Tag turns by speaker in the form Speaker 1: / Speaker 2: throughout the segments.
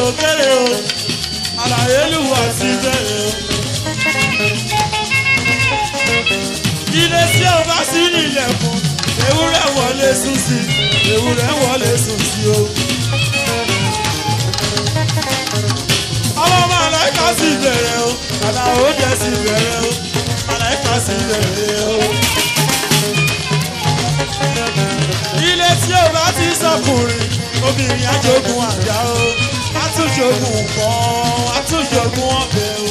Speaker 1: kéré o àlàyé lùwà sí bẹ̀rẹ̀ o. ilé tí o bá sí nílẹ̀kùn ewúrẹ́ wọlé sùn sí ewúrẹ́ wọlé sùn sí o. ọmọ màláìka sì bẹ̀rẹ̀ o àlàó jẹ́ sì bẹ̀rẹ̀ o màláìka sì bẹ̀rẹ̀ o. ilé tí o bá ti sọkùnrin obìnrin ajogun àjà o atúnjogun nǹkan atúnjogun ọbẹ̀ o.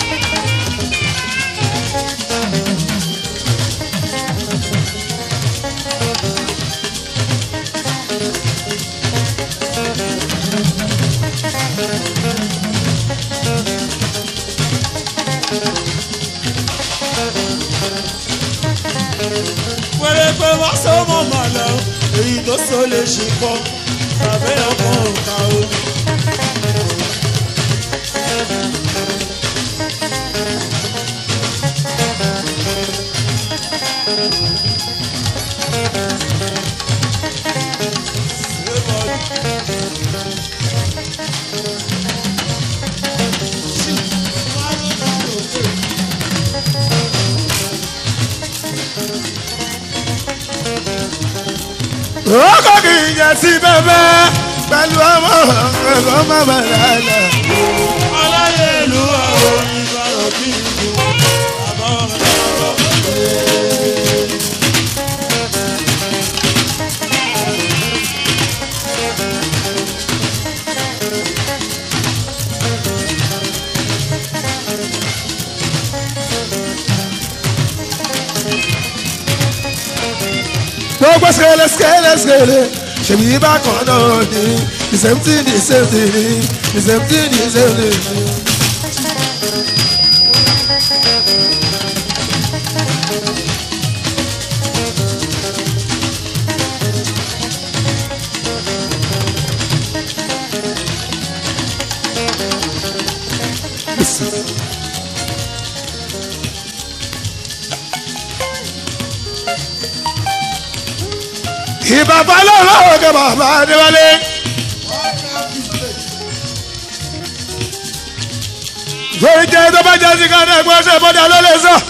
Speaker 1: wẹ́rẹ́ pé wọ́n sọ mọ́ mọ́ lọ èyí tó so lè ṣe kọ́ tàbí ọkọ̀ òkà o.
Speaker 2: Ọkọ̀ kì í yẹ sí bẹ́bẹ́ pẹ̀lú ọmọ ẹ̀kọ́ mọ̀mọ́ lálẹ́.
Speaker 1: aláyé ìlú àwọn ìbára kí n dùn àbá ọ̀rọ̀
Speaker 2: Gbogbo skele skele skele ṣèbí bákan náà ni the same thing the same thing ni the same thing the same thing ni. ìbàbá lọ́wọ́ ọ̀gá bàbá adéwálé. lórí jẹ́ tó bá jẹ́ sí ká náà gbọ́ ṣe bọ́dà ló lè sọ.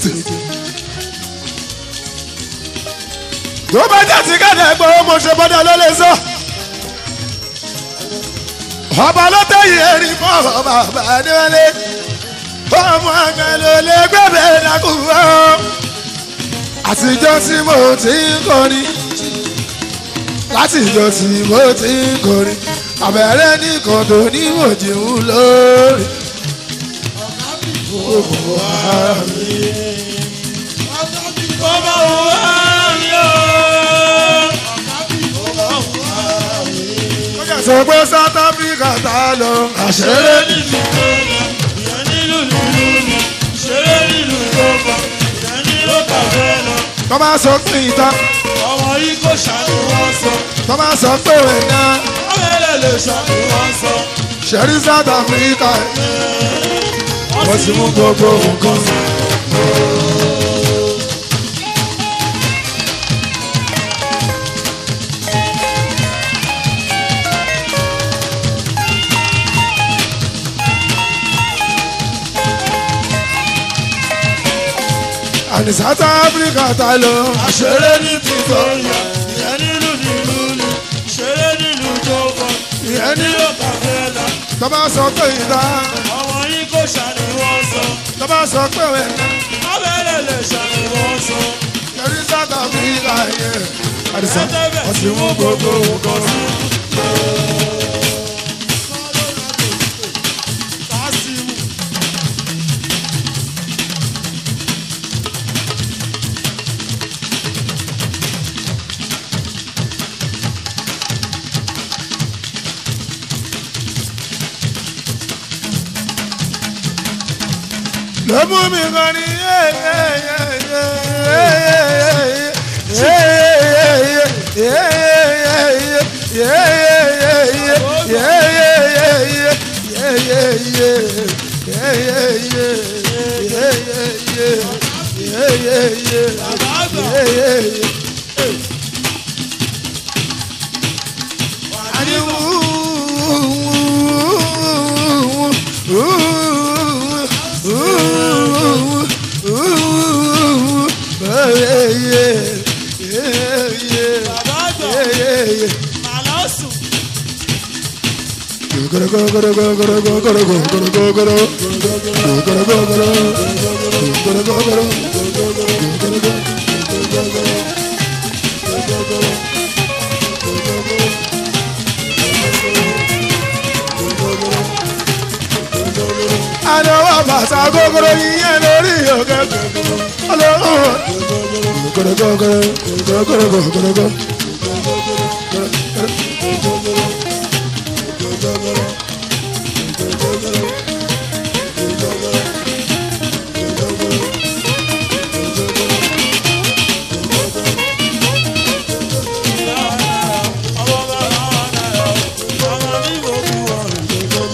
Speaker 2: tó bá jẹ́ sí ká náà gbọ́ mo ṣe bọ́dà ló lè sọ. ọba ló tẹ̀yìn erin fún bàbá adéwálé. ọmọ àgbà ló lè gbẹ̀bẹ̀ lákùúrọ̀. àtijọ́ tí mo ti ń kọrin láti ìjọ tí mo ti ń kọrin àbẹ̀rẹ̀ nìkan tó ní mòjìmú lórí. gbogbo ara mi.
Speaker 1: Ó bá wù wá mi o.
Speaker 2: sọ pé South Africa tá a lọ àṣẹrẹ
Speaker 1: Ṣeré nílùú tó lọ, ìyẹn nílùú nílùú ni. Ṣeré nílùú tó bọ̀, ìyẹn nílùú kàfé lọ.
Speaker 2: tó máa sọ pé ìta
Speaker 1: Ọmọ yìí kò ṣàánú wọn sọ.
Speaker 2: tó máa sọ pé ẹ̀dá
Speaker 1: Ọmọ ẹlẹ́ lè ṣàánú wọn sọ.
Speaker 2: ṣẹ̀rí South Africa wọ́n ti mú gbogbo nǹkan. àní South Africa tá a lọ
Speaker 1: Ṣeré ní Victoria, ìyẹn nílùú nílùú ni. Ṣeré nílùú tó bọ̀, ìyẹn nílùú kàfé lọ.
Speaker 2: tó máa sọ pé ìta
Speaker 1: Ọmọ yìí kò ṣàánú wọn sọ.
Speaker 2: tó máa sọ pé ẹ̀dá.
Speaker 1: Ọmọ ẹlẹ́ lè ṣàánú wọn sọ.
Speaker 2: Yẹrí South Africa yẹn. Àdìsá
Speaker 1: Ẹ̀ẹ́dẹ́gbẹ̀
Speaker 2: wọ́n ti mú gbogbo nǹkan sí.
Speaker 1: Kásímù.
Speaker 2: Ló mú mi kan ní
Speaker 1: Bàbá àgbà. sùn.
Speaker 2: Àdánwò bàtà gógóró yíyẹn lórí òkè ọlọ́run.
Speaker 1: ọmọ bàbá wà náà ọmọ mi wò kú ọ̀rùn.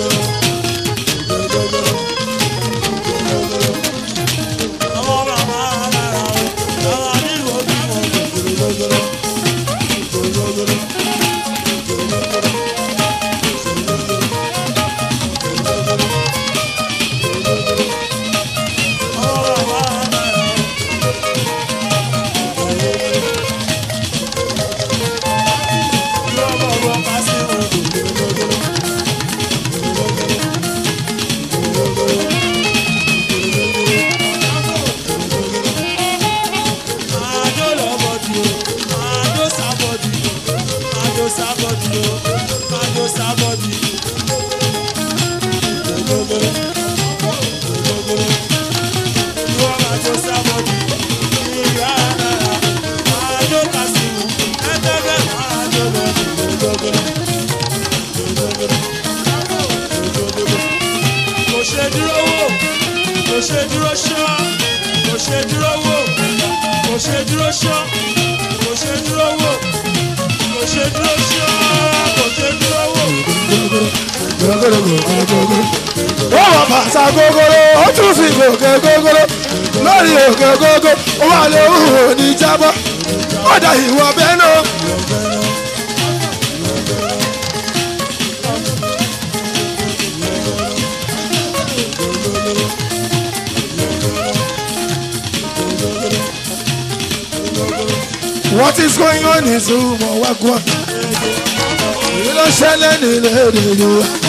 Speaker 1: ọmọ bàbá wà náà ọmọ mi wò kú ọ̀rùn. ọmọ bàbá wà náà. kò ṣe dúró wò kò ṣe dúró ṣọ́ kò ṣe dúró wò kò ṣe dúró ṣọ́ kò ṣe dúró wò kò ṣe dúró ṣọ́ kò ṣe dúró wò.
Speaker 2: ó wọ bàtà gógóró ó tún fi gòkè gógóró lórí òkè gógó ó wà lóhùn òní jábọ́ ó dà ìwọ bẹ́ẹ̀ náà. What is going on in Zumo Wagwa? You don't shell any lady.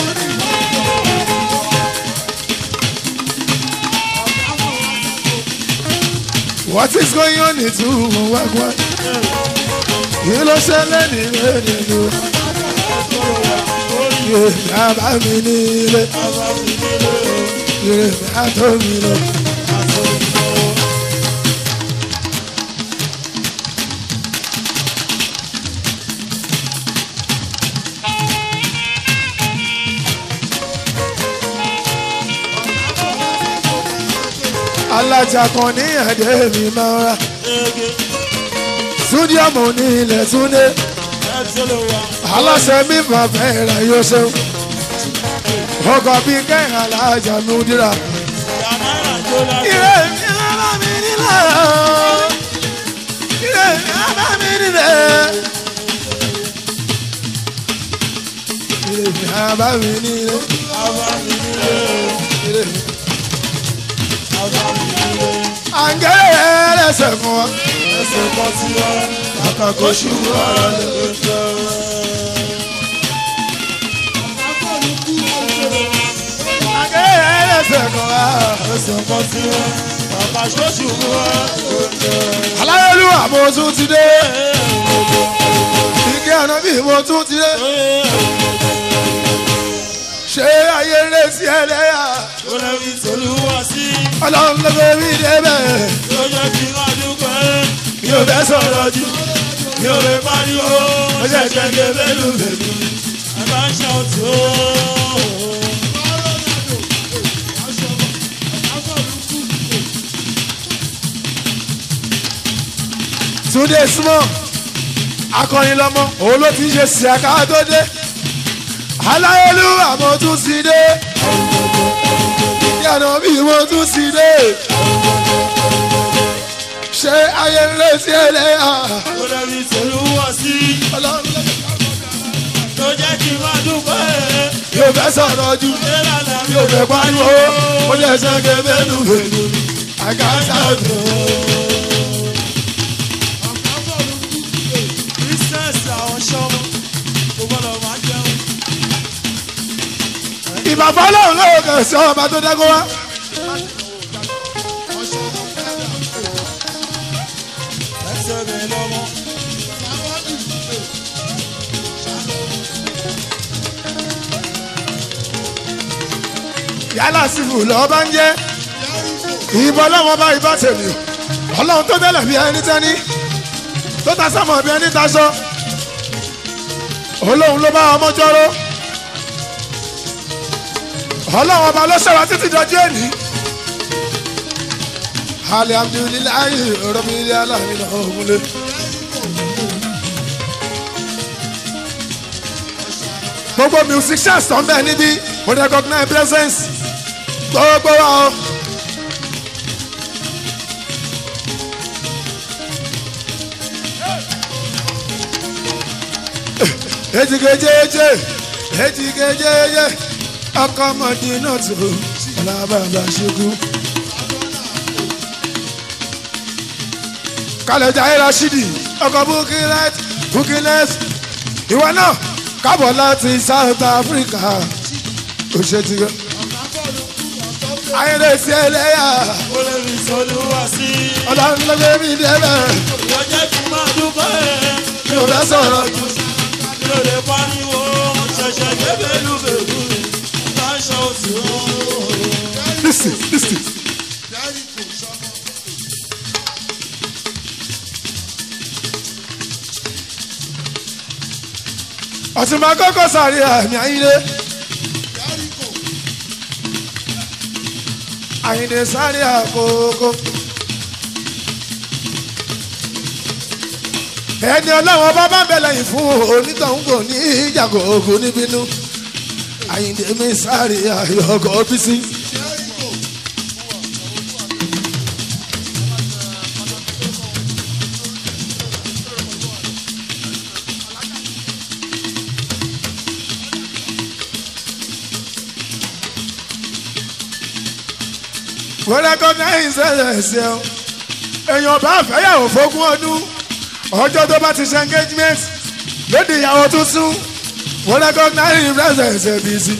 Speaker 2: What is going on in Zumo Wagwa? You don't shell any lady. Bàbá mi nílé, ìrèmí àtọ́ mi lọ. Alájà kan ní ẹ̀dẹ́ mi máa ń ra. Súdíọ̀mù ní ilẹ̀ Túndé. Aláṣẹ mi máa fẹ́ ra yóò ṣeun. Ọkọ̀ bí kẹ́hìn alájà mi ń dira. Ire mi bá mi nílẹ̀. Ire mi bá mi nílẹ̀. Ire mi bá mi nílẹ̀. Ire mi. Àǹgẹ̀rẹ̀ ẹlẹ́sẹ̀ fún wa.
Speaker 1: Ẹsẹ̀ kan sí wa,
Speaker 2: Kàkà kó ṣubú ara lẹ̀. Àǹgẹ̀rẹ̀ ẹlẹ́sẹ̀ kan wa.
Speaker 1: ẹsẹ̀ kan sí wa, bàbá ṣóṣù wa.
Speaker 2: Aláyélúwà mo tún ti dé. Ike àná bí mo tún ti dé. Ṣé ayé ń lé sí ẹlẹ́yà?
Speaker 1: Ó lẹ́bi tolúwa sí,
Speaker 2: Ọlọ́run ló fẹ́ mi débẹ̀.
Speaker 1: ló jẹ́ kí n máa dúpẹ́.
Speaker 2: Mi ò fẹ́ sọ̀rọ̀ jù.
Speaker 1: Mi ò lè pariwo,
Speaker 2: Ó ṣe jẹ́gẹ́ bẹ́lú bẹ́lú.
Speaker 1: ẹ bá ń ṣàtò.
Speaker 2: Túndé súnmọ́. Akọrin lọ́mọ. Òun ló ti ń ṣe sí àká tó dé. Aláyélúwà mo tún ti dé. Ìyànà bí mo tún ti dé. Ṣé ayé ń lé sí ẹlẹ́yà?
Speaker 1: Ó lẹ́bi tolúwa sí,
Speaker 2: Ọlọ́run ló fẹ́
Speaker 1: ló jẹ́ kí n máa dúpẹ́.
Speaker 2: mi ò fẹ́ sọ̀rọ̀ jù.
Speaker 1: Ìlànà
Speaker 2: mi ò fẹ́ pariwo mo lè ṣe ké bẹ́ẹ̀lú bẹ́ẹ̀lú àgàtà tó.
Speaker 1: Business àwọn ṣọ́mọ, kò gbọ́dọ̀
Speaker 2: ìbàbá ọlọ́run lọ́wọ́ kẹsàn án ọba tó dágó wá.
Speaker 1: ẹsẹ̀ mi lọ́mọ.
Speaker 2: yálà sífù lọ́ọ́ bá ń jẹ́ ìbọn ọlọ́run ọba ìbá tèmi ọlọ́run tó tẹ́lẹ̀ bí ẹni tẹ́ni tó ta sámọ̀ bí ẹni taṣọ olóhùn ló bá ọmọ jọrọ ọlọ́run ọba ló ṣẹ̀wá títí dọjú èní alihamdulilayi rọbìnrin aláàmìnà ògúnlé. gbogbo musicians tó ń bẹ níbí mo recognize presence gbogbo wa o. ejigejeje ejigejeje ọkọ ọmọdé náà tó alábàbà ṣekú. kálẹ̀jà ayé rashidi ọkọ̀ bukinet bukinet ìwọ náà kábọ̀ láti south africa ó ṣe ti gbọ́. ayédèsí ẹlẹ́yà
Speaker 1: ó lè fi sọlúwà sí i.
Speaker 2: ọlọ́run ló gbé mi débẹ̀
Speaker 1: yóò jẹ́ kí n máa dúpẹ́.
Speaker 2: mi ò fẹ́ sọ̀rọ̀ jù.
Speaker 1: mi ò lè pariwo ṣẹ̀ṣẹ̀ gbé bẹ́lúbẹ̀lú mi. láṣọ òsì ooo.
Speaker 2: listen listen. ọ̀túnba kọ́kọ́ sàrí àmì àyíndé. àyíndé sáré àkókò. ẹni ọlọ́wọ́n bá bá bẹ̀ lẹ́yìn fún onítọ̀hún kò ní ìjàgò ògùn níbínú. àyíndé mi sáré àyọ̀kọ̀ bísí. wọ́n recognize ẹ̀sẹ̀ o èèyàn bá fẹ́yàwó fógún ọdún ọjọ́ tó bá ti ṣe engagement lóde ìyàwó tuntun wọ́n recognize ẹ̀sẹ̀ bí sí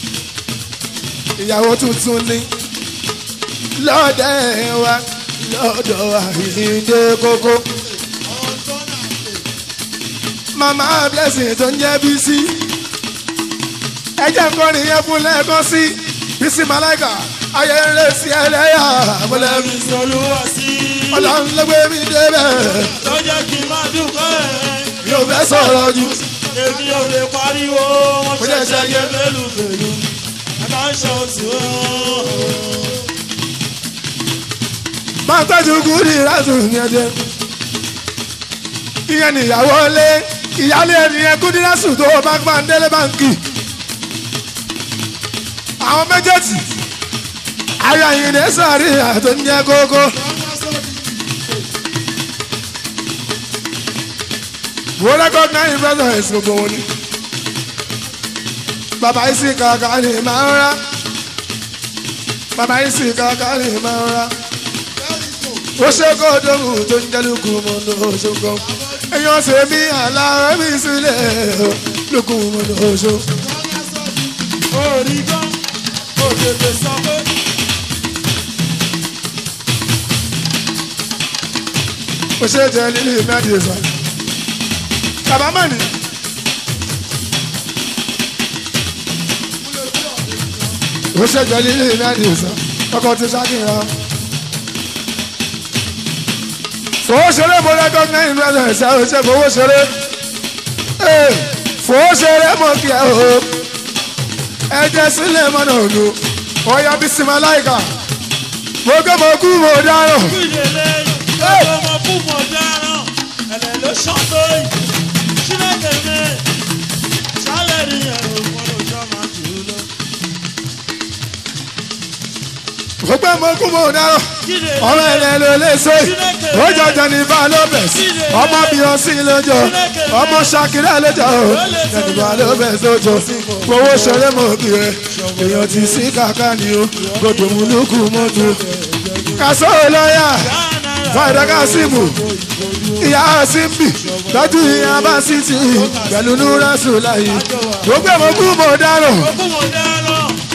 Speaker 2: ìyàwó tuntun ni lọ́dẹ̀ wa lọ́dọ̀ àìlídé kókó mama blessing tó ń jẹ́ bí sí ẹjẹ́ nǹkan nìyẹn fún lẹ́ẹ̀kan sí bísí malaika ayé ń lé sí ẹlẹ́yà
Speaker 1: ó lè
Speaker 2: mọ́lẹ́
Speaker 1: fi sọlúwà sí i.
Speaker 2: ọlọ́run ló gbé mi débẹ̀
Speaker 1: tó jẹ́ kí n máa dúpẹ́.
Speaker 2: mi ò fẹ́ sọ̀rọ̀ jù.
Speaker 1: èmi ò lè pariwo wọn
Speaker 2: Ó jẹ́
Speaker 1: ṣẹ̀ṣẹ̀
Speaker 2: ṣẹ́yẹ.
Speaker 1: gbé bẹ́lúbẹ̀lú. láṣọ òsì ooo.
Speaker 2: máa tọ́jú gúdì láti ìyẹn jẹ. ìyẹn nìyàwó lé ìyálé ẹnìyẹn gúdì lásù tó bá gbà ń délé báńkì. àwọn méjèèjì ayé àyìnlẹ̀ sàárì àtò ń jẹ kókó. mo recognize presence gbogbo wọn ni. bàbá yìí sì kàkà ni màá ń rà. bàbá yìí sì kàkà ni màá ń rà ó ṣe kó dóhùn tó ń jẹ́ lukú mọ́ ní oṣogbọ́n èèyàn ṣe mí àlàó mi sílẹ̀ lukú mọ́ ní oṣo.
Speaker 1: orí gan ó tètè sọ pé.
Speaker 2: ó ṣe jẹ́ lílì mẹ́rin sọ. bàbá mọ́ni. ó ṣe jẹ́ lílì mẹ́rin sọ. ọkọ̀ ti ṣàkíyàn. fowó ṣeré mo recognize presence ẹ ò ṣe fowó ṣeré. Ee, fowó ṣeré mo kí ẹ o. ẹ jẹ́ sílẹ̀ mọ́nà òdu. ọ̀ya bísí maláìka. mo gbé mo kú mo dáràn.
Speaker 1: ìdílé ọjọ́ ọmọ fún mọ̀ dáràn ẹ̀lẹ́ ló ṣàn tó yìí ṣílẹ̀kẹ̀ mi ṣálẹ̀ rí ẹ̀rọ fún ọjọ́ máa tù ú lọ.
Speaker 2: mo gbé mo kú mo dáràn.
Speaker 1: Kíde
Speaker 2: ọmọ ẹ̀rẹ̀ ló lè so yìí. ó jọjọ ní bá lóbẹ̀s. ọmọ bíọ́sì lójó. ọmọ ṣakira lójó. jẹnìbá lóbẹ̀s lójó. fowó ṣeré mo kí ẹ. èèyàn ti sí kàkà ni o. gbọdọ̀ mú lókù mọ́tò. kàṣọ́ lọ́yà. fàdà kásìmù. ìyá símbì. tọ́jú ìyá bá sí ti. pẹ̀lú núrà sùn láyé. mo gbé mo kú mo dáràn.
Speaker 1: fún mọ̀ dáràn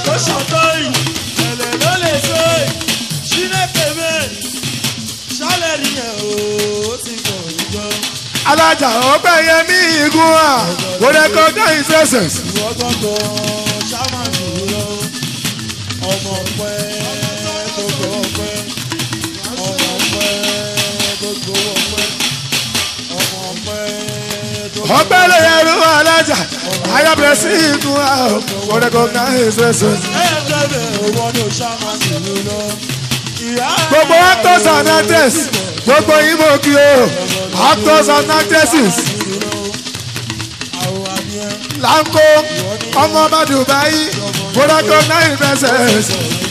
Speaker 1: tó ṣàtọ́ yìí ẹ̀lẹ̀ ló lè so yìí ṣílẹ̀kẹ̀ bẹ́ẹ̀ ṣálẹ̀ rí ẹ̀ o ó ti pọ̀ jọ.
Speaker 2: alájà ọgbẹ́ yẹn ní igun à kò recognize essence.
Speaker 1: ìwọ gbọ́ngàn ṣáma dúró ọmọ pẹ́ gbogbo ọpẹ́ ọmọ pẹ́ gbogbo ọpẹ́ ọmọ pẹ́ gbogbo
Speaker 2: ọgbẹ́ lè yẹrù alájà ayọ̀bẹ̀rẹ̀ sí igun à kò recognize essence.
Speaker 1: ẹ̀ẹ́dẹ́gbẹ̀ owó ní ṣáma dúró ìyá
Speaker 2: gbogbo actors and actresses gbogbo imo kí o actors and actresses
Speaker 1: àwọn àníyàn
Speaker 2: lanko ọmọ bá dubai kò recognize essence.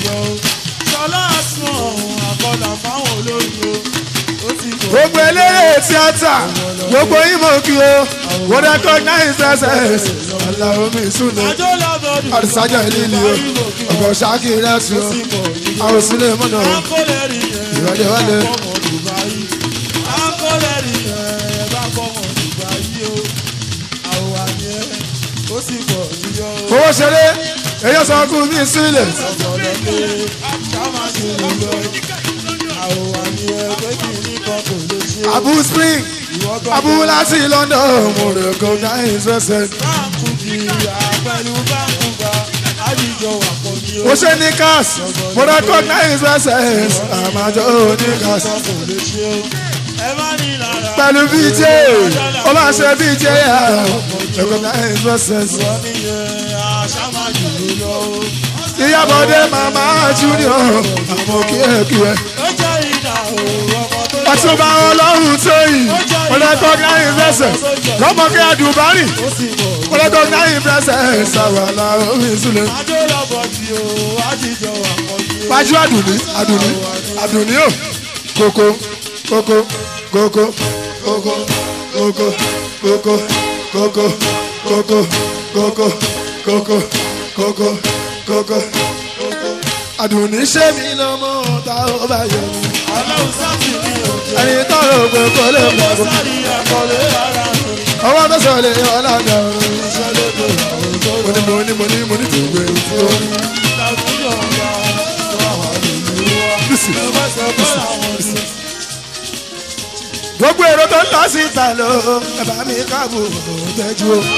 Speaker 1: ṣọlá sùn àkọlà fáwọn olóyún ó ti kọ̀
Speaker 2: gbogbo eléré tíátà gbogbo imo kí o kò recognize essence. aláwo mi súnlẹ̀
Speaker 1: àjọ làbọ̀dù
Speaker 2: àdìsájà ìlílì o ọ̀gọ̀ ṣáàkì rẹ̀ sùn o àwọn sílẹ̀ mọ́nà o.
Speaker 1: akọ́lẹ́rì yẹn
Speaker 2: Ìrọ̀lẹ́ wálé.
Speaker 1: bá fọmọ Dubai akọ́lẹ́rì yẹn bá fọmọ Dubai o àwọn àníyàn ó sì pọ̀ jùlọ
Speaker 2: owó ṣeré èyí sọ kú mi sílẹ̀
Speaker 1: ọ̀gbọ̀dọ̀ pé ṣáma ti rìn lọ àwọn àníyàn pé kì í ní kan kò lè ṣe
Speaker 2: abu spring
Speaker 1: ìwọ
Speaker 2: abu
Speaker 1: gbọ́dọ̀
Speaker 2: láti london mo recognize essence.
Speaker 1: báńkù kì í àpẹlú báńkù bá àdìjọ wà pọ̀ ní o.
Speaker 2: mo ṣe ní cars mo recognize essence àmàjọ ní cars
Speaker 1: kò lè ṣe o. ẹ má ní lára.
Speaker 2: pẹ̀lú bj ó máa ṣe bj recognize essence.
Speaker 1: wọ́n níyẹn àṣà máa jù ú lọ o.
Speaker 2: ìyàbọ̀dé màmá junior àmọ́ kíẹ̀kíẹ̀.
Speaker 1: ó jẹ́ ìdá o ọmọ tó
Speaker 2: ọtúnba ọlọ́run tóyìn mo recognize essence lọ́mọkẹ́ àdùbárì
Speaker 1: ó sì mọ̀.
Speaker 2: mo recognize essence àwàlà omi ìsúlẹ̀.
Speaker 1: adó lọ́bọ̀ tí o àdìjọ wà pọ̀ ní o.
Speaker 2: Pàjù àdùnní àdùnní àdùnní o koko koko koko koko koko koko koko koko koko koko koko koko àdùnní ṣé mi lọ́mọ ta ó bá yẹ mi.
Speaker 1: ọlọ́run sáàtì ní òkè.
Speaker 2: ẹni tọrọ ògbó kò lè
Speaker 1: ó
Speaker 2: mọ̀ bó.
Speaker 1: sáré àkọlé ara mi.
Speaker 2: ọwọ́ tó sọ lè ọ̀làdà ọ̀run.
Speaker 1: iṣẹ́ lóde àwọn tó
Speaker 2: mo ní mo ní mo ní mo ní tó gbé tó.
Speaker 1: láwùjọ ọ̀gá wà wà nínú wa.
Speaker 2: Bísí.
Speaker 1: ẹ bá sọ fún àwọn ọdún.
Speaker 2: gbogbo èrò tó ń lọ sí ìta lọ ẹ bá mi káàbò tẹ́jú o.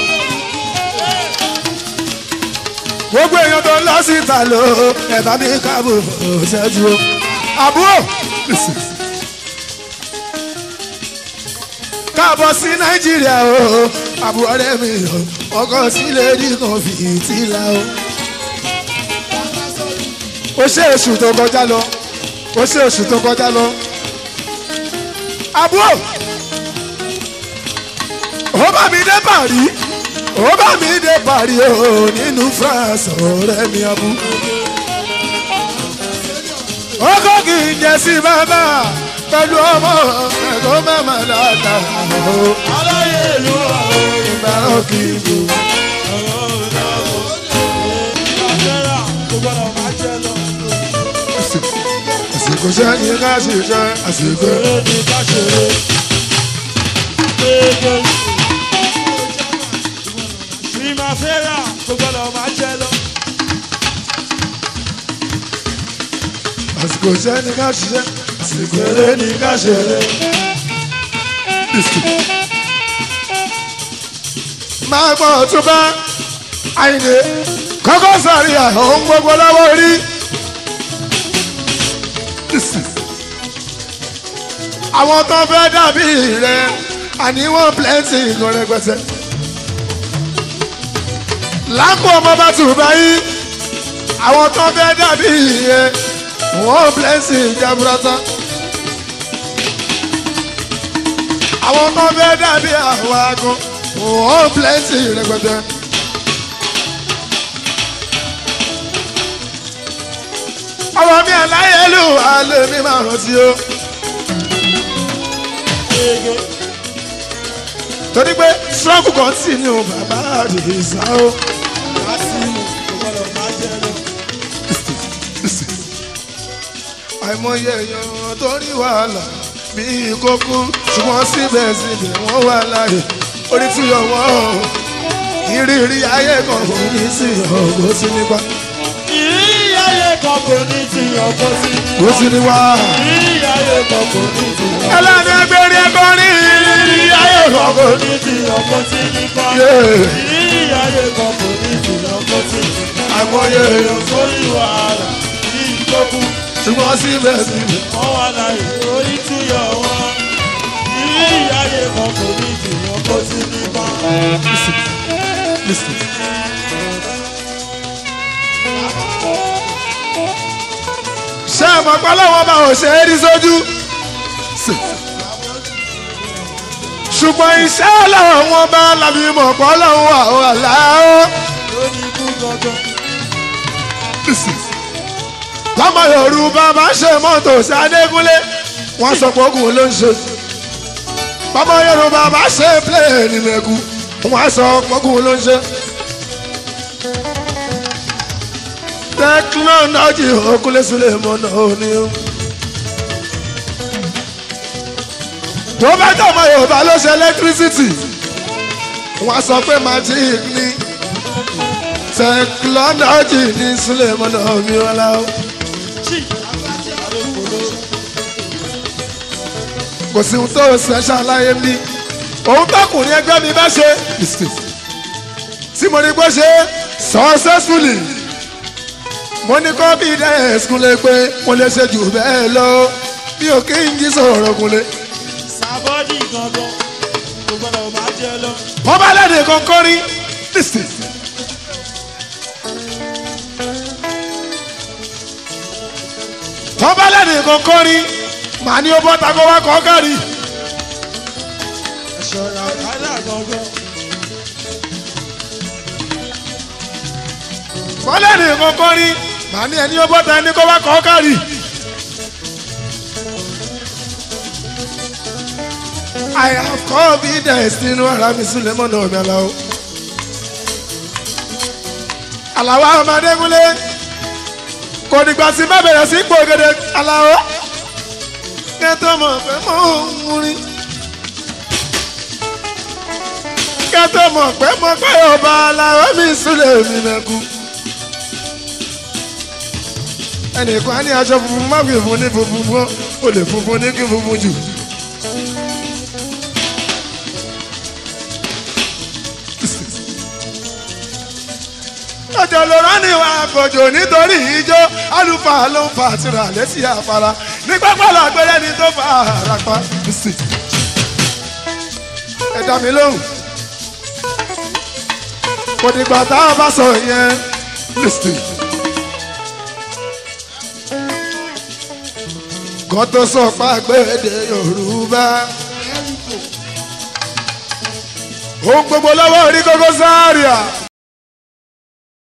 Speaker 2: gbogbo èèyàn tó ń lọ sí ìta lọ ẹ bá mi káàbò tẹ́jú o. àbúrò káàbọ̀ sí nàìjíríà o àbúrò rẹ̀ mi o ọkọ̀ sílẹ̀ ní kan fi ìtìlá o. ó ṣe oṣù tó kọjá lọ ó ṣe oṣù tó kọjá lọ àbúrò ó bá mi dé Paris ó bá mi dé Paris o nínú France ọ̀rẹ́ mi abú. ó kọ́ kí n jẹ sí bàbá pẹ̀lú ọmọ ẹ̀kọ́ mẹ́mà dáadáa o
Speaker 1: aláyé ìlú àwọn
Speaker 2: ìgbà òkè ìbò.
Speaker 1: ìgbàlera kò gbọdọ̀ máa jẹ lọ.
Speaker 2: àsìkò sẹ́yìn ká ṣiṣẹ́ àsìkò.
Speaker 1: eré ní ká ṣeré. Gbégbé. Primavera kò gbọdọ̀ máa jẹ lọ.
Speaker 2: àsìkò sẹ́yìn ká ṣiṣẹ́ àsìkò eré ní ká ṣeré. máa gbọ́ ọ̀tún bá àyìnlé kọ́kọ́ sàrí àwọn gbogbo lọ́wọ́ rí. àwọn tó fẹ́ dàbí rẹ̀ àní wọ́n plenty nǹkan rẹpẹtẹ. lákò ọmọ bá tù báyìí àwọn tó fẹ́ dàbí rẹ̀ wọ́n plenty jaburata. àwọn tó fẹ́ dàbí àwọn agan wọ́n plenty rẹpẹtẹ. ọmọ mi àláyélú alẹ́ mi máa rántí o.
Speaker 1: Gbégbé.
Speaker 2: torí pé struggle continue bàbá àdìsá o.
Speaker 1: Kásìmù kò gbọdọ̀ máa jẹ lọ.
Speaker 2: àìmọye èèyàn tó ní wàhálà bíi kókó ṣùgbọ́n síbẹ̀síbẹ̀ wọ́n wà láàyè orí tí ọwọ́ ìrírí ayé kan kò ní sí ọ̀gbọ́n sí nípa.
Speaker 1: kan kò ní ti ọkọ sí ní
Speaker 2: ó sì ní wá.
Speaker 1: ìrírí ayé kan kò ní ti ọkọ
Speaker 2: ẹlẹ́ni ẹgbẹ́rin ẹgbọ́rin ìrírí ayé
Speaker 1: kan kò
Speaker 2: kọ̀ọ̀kan.
Speaker 1: ní ti ọkọ sí ní pa
Speaker 2: Yeah.
Speaker 1: ìrírí ayé kan kò ní ti ọkọ sí ní pa
Speaker 2: àìmọye èèyàn
Speaker 1: sórí wàhálà ní ìtókù
Speaker 2: ṣùgbọ́n síbẹ̀síbẹ̀.
Speaker 1: wọ́n wà láyé orí túyọ̀ wọn ìrírí ayé kan kò ní ti ọkọ sí ní pa.
Speaker 2: Listen. ṣé ẹ mọ̀ pé lọ́wọ́ bá ò ṣe é rí sójú? Sì. ṣùgbọ́n iṣẹ́ ọlọ́run wọn bá lábí mọ̀ pé ọlọ́run wà ó wà láàárọ̀.
Speaker 1: lórí ikú gangan
Speaker 2: lọ́mọ yorùbá máa ń ṣe mọ́tò sí adégúnlé wọ́n sọ pé ogun ló ń ṣe. bọ́mọ yorùbá máa ṣe pléènì mẹ́kù wọ́n sọ pé ogun ló ń ṣe. tẹkinọ́lọ́jì òkúlé sílẹ̀ mọ́nà òní. tó bá jẹ́ ọmọ yorùbá ló ṣe ẹlẹ́tírísítì wọ́n sọ pé magic ni tẹkinọ́lọ́jì ní sílẹ̀ mọ́nà òní wọn láwọn. kò sí ohun tó ṣẹ̀ṣẹ̀ aláyé mi òun tọkùnrin ẹgbẹ́ mi bá ṣe tí mo ní kó ṣe successfully mo ní confidence kúnlẹ̀ pé mo lè ṣe jù bẹ́ẹ̀ lọ mi ò kí n jí sọ̀rọ̀ kúnlẹ̀.
Speaker 1: sábọ́dì gangan kò gbọ́dọ̀ máa jẹ lọ.
Speaker 2: wọ́n bá lẹ́nu kan kọrin listen. wọ́n bá lẹ́nu kan kọrin màá ní ó bọ́ tako wá kọ́ kárí.
Speaker 1: ẹ̀ṣọ́ra ọ̀kadà gangan
Speaker 2: wọ́n lẹ́nu kan kọrin màá ní ẹni ó bọ́ ta ẹni kó wá kọ́ kárí. I have confidence nínú ara mi sílẹ̀ mọ́nà ọ̀mí aláwọ̀. Àlàwọ̀ Amadégúnlé kò dìgbà tí má bẹ̀rẹ̀ sí gbògede aláwọ̀. Kẹ́tọ́ mọ̀ pé mò ń rin. Kẹ́tọ́ mọ̀ pé mo pé ọba aláwọ̀ mi sílẹ̀ mi mẹ́kú. Ẹnìkan á ní aṣọ funfun má fi fún ní funfun fún ó lè funfun ní kí funfun jù. ọjọ́ ló rán ní ìwà àkọ́jọ́ nítorí ijó àlùfáà ló ń fa àtìrà létí àfara ní pápá làgbẹ́rẹ́ ni tó fa àràpá. ẹ dá mi lóhùn kò dìgbà tá a bá sọ yẹn listen. kan tó sọ pàgbéde Yorùbá ohun gbogbo lọ́wọ́ orí kókó sáárìà.